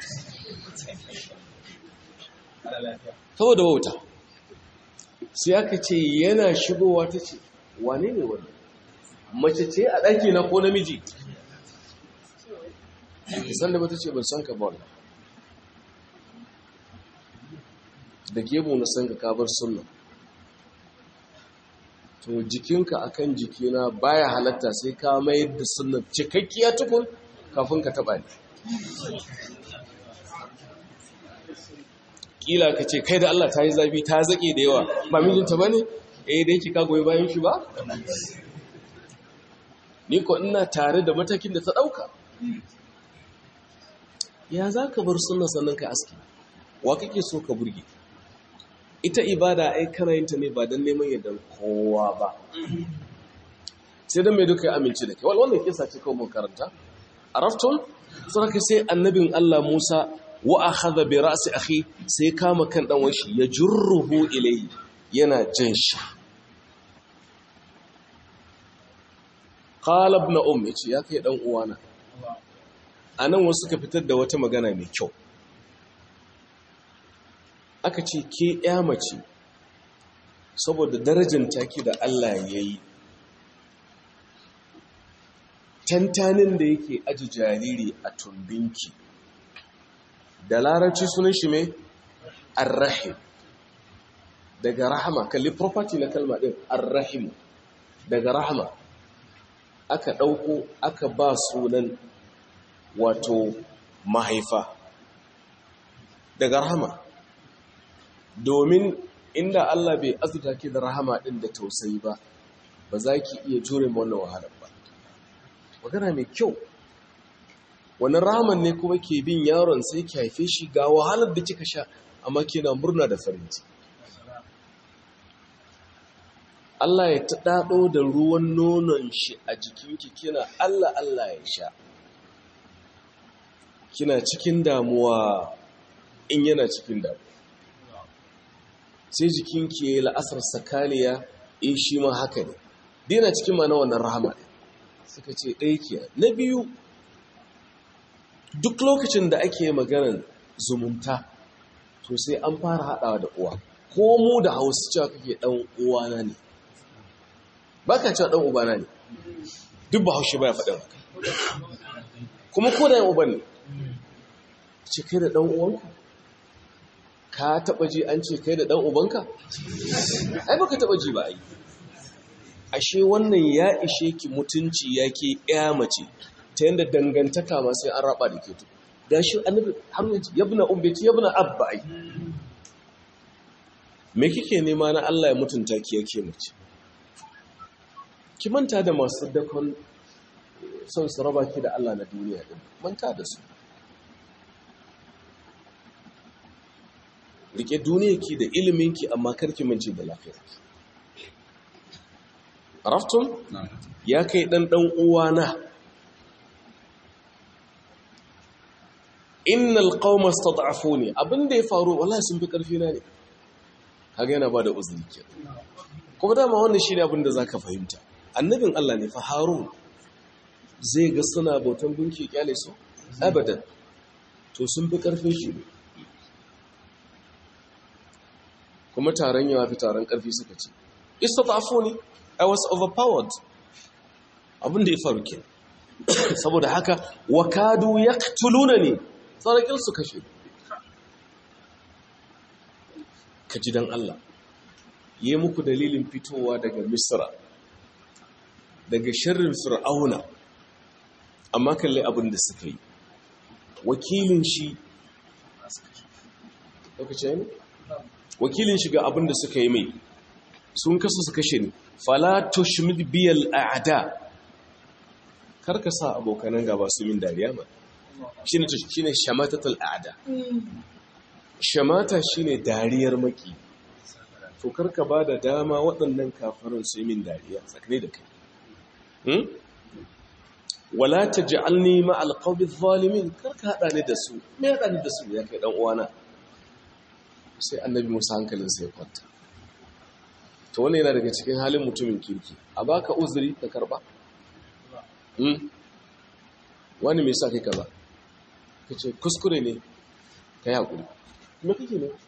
saboda wauta sai aka ce yana shigowa ta ce wane ne wani mace ce a ɗaki na ko namiji san da bata ce ban san ka ba da gemu na san ka kabar sunna to jikinka akan jikina baya halatta sai ka mayar da sunnar cikakkiya tukun kafin ka taba ni kila ka ce kai da Allah ta yi zafi ta zaƙe da yawa ba mijinta ba ne eh da yake ka goyi bayan shi ba ni ko ina tare da matakin da ta ɗauka ya za ka bar sunan sannan ka aski wa kake so ka burge ita ibada ai kana yin ta ne ba don neman yadda kowa ba sai don mai duka ya amince da kai wannan kisa ce kawai mun karanta a raftun sarki sai annabin Allah Musa wa akhadha bi ra'si akhi sai kama kan dan washi ya jurruhu ilayhi yana jan shi qala ibn um yace ya kai dan uwana anan wasu ka fitar da wata magana mai kyau aka ce ke ya mace saboda darajar taki da Allah yayi tantanin da yake aji jariri a tumbinki da larabci sunan shi mai arrahim daga rahama kalli property na kalma din arrahim daga rahama aka ɗauko aka ba sunan wato mahaifa daga rahama domin inda Allah bai azuta ki da rahama din da tausayi ba ba za ki iya jure wannan wahalar ba magana mai kyau wani raman ne kuma ke bin yaron sai ki haife shi ga wahalar da kika sha amma kina murna da farin ciki Allah ya taɗaɗo da ruwan nonon shi a jikinki kina Allah Allah ya sha kina cikin damuwa in yana cikin damuwa sai jikinki ya yi la'asar sakaliya in shi ma haka ne dina cikin ma na wannan rahama ne suka ce ɗaya ke na biyu duk lokacin da ake maganar zumunta to sai an fara haɗawa da uwa ko mu da hausa cewa kake ɗan uwana ne ba ka cewa ɗan ubana ne duk ba haushe ba ya faɗin haka kuma ko da yin uban ne ce kai da ɗan uwanka ka taɓa ji an ce kai da ɗan ubanka ai ba ka taɓa ji ba ai ashe wannan ya ishe ki mutunci ya ke ya mace ta yadda dangantaka ma sai an raba da ke tu ga shi annabi har yanzu yabna umbeti yabna abba ai me kike nema na Allah ya mutunta ki yake mace ki manta da masu dakon son su raba ki da Allah na duniya din manta da su rike duniyarki da iliminki amma karki mance da lafiyarki raftun ya kai ɗan ɗan uwana innal qauma stad'afuni abinda ya faru wallahi sun fi karfi na ne kaga yana bada uzuri ke kuma dama wannan shine abin da zaka fahimta annabin Allah ne fa Harun zai ga suna bautan gunki kyale su abadan to sun fi karfin shi ne kuma taron yawa fi taron karfi suka ce istad'afuni I was overpowered abin da ya faru ke saboda haka wakadu ya tuluna ne tsarakin su kashe ka ji don Allah yi muku dalilin fitowa daga misra daga shirin fir'auna amma kalli abin da suka yi wakilin shi wakilin shiga abin da suka yi mai sun kasu su kashe ne fala tushmid biyal a'da karka sa abokanan gaba su min dariya ma shine shine shamatatul a'da shamata shine dariyar maki to karka bada dama waɗannan kafirin su min dariya tsakane da kai hmm wala taj'alni ma'al qawmi adh-dhalimin karka hada ni da su me hada ni da su ya kai dan uwana sai annabi Musa hankalinsa ya kwanta to wannan yana daga cikin halin mutumin kirki a baka uzuri ka karba wani mai sa kai kaza ka ce kuskure ne ka yi haƙuri me kake ne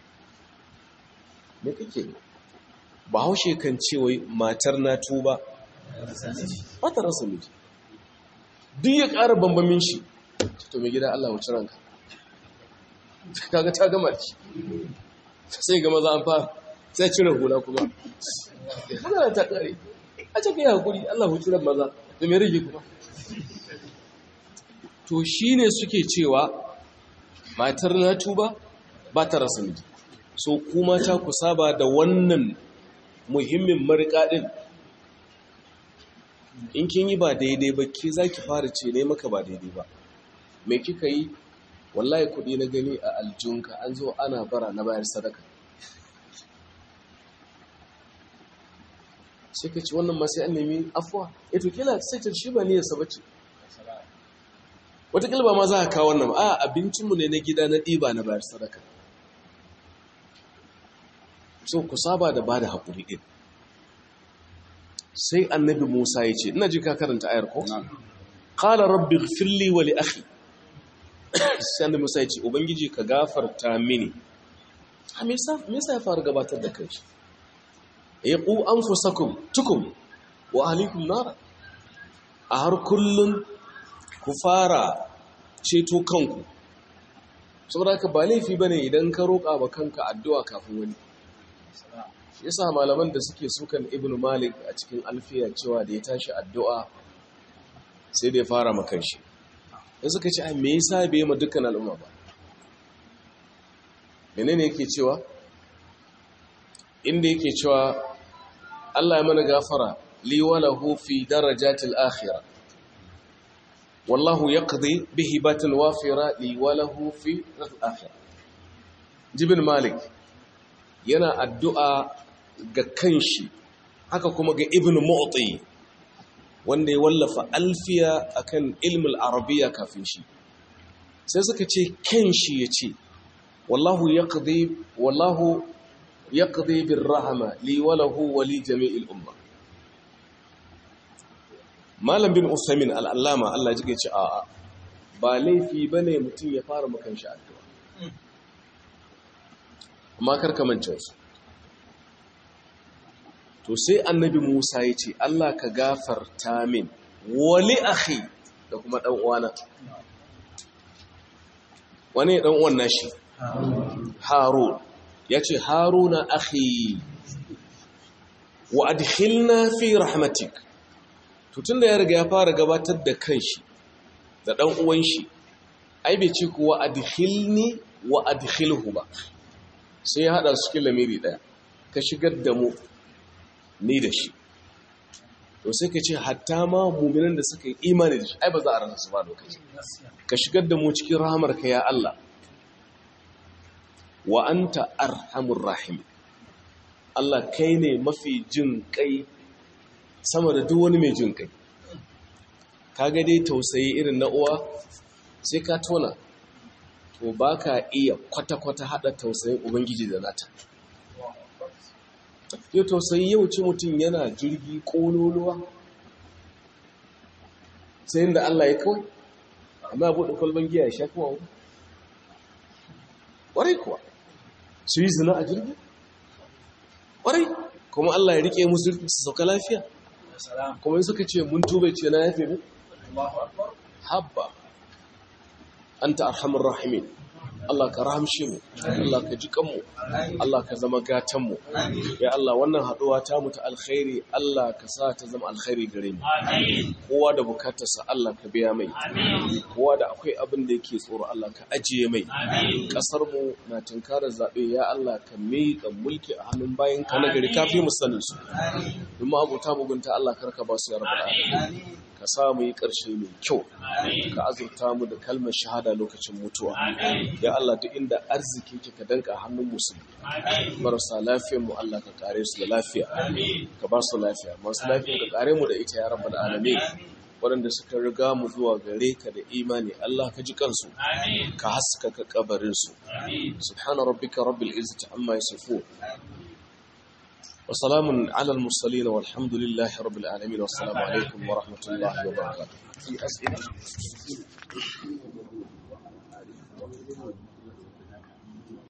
me kake ne ba haushe kan ce wai matar na tuba ba ta rasa miji duk ya ƙara bambamin shi to mai gida Allah wuce ranka kaga ta gama ci sai ga maza an fara sai cire hula kuma magana ta kare a ce kai hakuri Allah hutu ran maza da me rage kuma to shine suke cewa matar na tuba ba ta rasa miji so kuma ta ku saba da wannan muhimmin marika din in kin yi ba daidai ba ke za ki fara ce ne maka ba daidai ba mai kika yi wallahi kudi na gani a aljunka an zo ana bara na bayar sadaka sai ka ci wannan masu an nemi afuwa ya to kila sai ta shi ba niyarsa ba ce wataƙila ba ma za a kawo wannan a abincinmu ne na gida na ɗiba na bayar sadaka so ku saba da ba da haƙuri ɗin sai annabi musa ya ce ina ji ka karanta ayar ko? ƙala rabbi firli wa li akhi sai annabi musa ya ce ubangiji ka gafarta mini a me yasa ya fara gabatar da kanshi ya ku anfusakum tukum wa ahlikum nara a har kullun ku fara ceto kanku saboda ka ba laifi bane idan ka roƙa ba kanka addu'a kafin wani yasa malaman da suke sukan ibnu malik a cikin alfiya cewa da ya tashi addu'a sai da ya fara makan shi da suka ce a me yasa bai ma dukkan al'umma ba menene yake cewa inda yake cewa Allah ya mana gafara li walahu fi darajatil akhirah wallahu yaqdi bihi batil wafira li walahu fi akhirah jibin malik yana addu'a ga kanshi haka kuma ga ibn mu'ti wanda ya wallafa alfiya akan ilmul arabiya kafin shi sai suka ce kanshi yace wallahu yaqdi wallahu yaqdi bir rahma li wa lahu wa li jami'il umma malam bin usaimin al'allama Allah ji ce a'a ba laifi bane mutum ya fara makan shi addu'a amma karkamancin su to sai annabi Musa ya ce Allah ka gafarta min wali akhi da kuma dan uwana wani dan uwan nashi Harun yace Haruna akhi wa adkhilna fi rahmatik to tunda ya riga ya fara gabatar da kanshi da dan uwan shi ai bai ce kuwa adkhilni wa adkhilhu ba sai ya hada su cikin lamiri daya ka shigar da mu ni da shi to sai ka ce hatta ma muminan da suka yi imani da shi ai ba za a rana su ba lokaci ka shigar da mu cikin rahamarka ya Allah wa anta arhamur rahim Allah kai ne mafi jin kai sama da duk wani mai jin kai kaga dai tausayi irin na uwa sai ka tona to baka iya kwata-kwata hada tausayin ubangiji da nata yau tausayi yau ci mutum yana jirgi ƙololuwa sai da Allah ya kawai amma ya buɗe kwalban giya ya sha kuma wani ƙwarai kuwa su yi zina a jirgi ƙwarai kuma Allah ya riƙe musu su sauka lafiya kuma yi suka ce mun tube ce na yafe mu habba an ta arhamar rahimin Allah ka rahamshe mu Allah ka ji kanmu Allah ka zama gatanmu ya Allah wannan haduwa ta mu ta alkhairi Allah ka sa ta zama alkhairi gare mu kowa da bukatarsa Allah ka biya mai kowa da akwai abin da yake tsoro Allah ka ajiye mai kasar mu na tunkarar zabe ya Allah ka miƙa mulki a hannun bayan ka nagari kafi mu sanin su kuma abuta mugunta Allah karka ba su ya rabbal alamin ka sa mu yi ƙarshe mai kyau ka azurta mu da kalmar shahada lokacin mutuwa ya Allah duk inda arziki ke ka danka hannun musulmi marasa lafiyar mu Allah ka kare su da lafiya ka ba su lafiya masu lafiya ka kare mu da ita ya rabbal alamin waɗanda suka riga mu zuwa gare ka da imani Allah ka ji kansu ka haskaka kabarinsu subhana rabbika rabbil izzati amma yasifun وسلام على المرسلين والحمد لله رب العالمين والسلام عليكم ورحمة الله وبركاته في أسئلة